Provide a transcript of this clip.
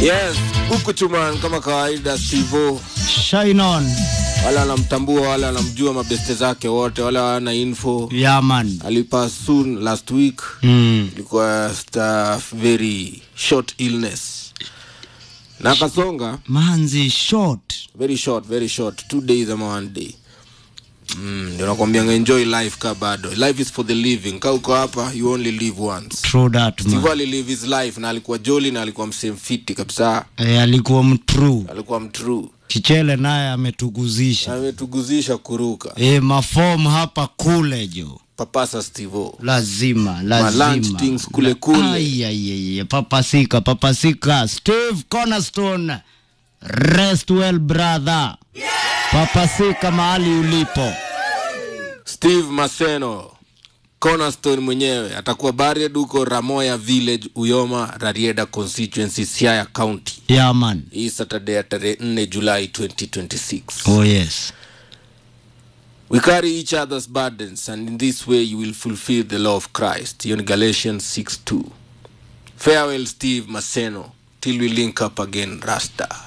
Yes, huku chuman kama kawaida Stivo Shine on. wale wanamtambua wale wanamjua mabeste zake wote wale wana info Yeah, man. alipass soon last week Mm. ilikuwa just a very short illness na akasonga Manzi short. very short very short two days ama one day Mm, ndio nakwambianga enjoy life ka bado life is for the living ka uko hapa you only live once True that, man. Steve alilive his life na alikuwa joli na alikuwa msemfiti kabisa E, alikuwa mtrue. alikuwa mtrue Kichele naye ametuguzisha. ametuguzisha kuruka E, mafom hapa kule jo. papasa stivo Lazima, lunch lazima. things kule kule. Ai, ai, ai, ai, papasika, papasika. Steve Cornerstone. Rest well, brother. Papasika mahali ulipo. steve maseno cornerstone mwenyewe atakuwa buried huko ramoya village uyoma rarieda constituency siaya county Yeah, man. hii saturday ya tarehe 4 julai 2026 Oh, yes. we carry each other's burdens and in this way you will fulfill the law of christ hiyo ni galatians 6 2 farewell steve maseno till we link up again rasta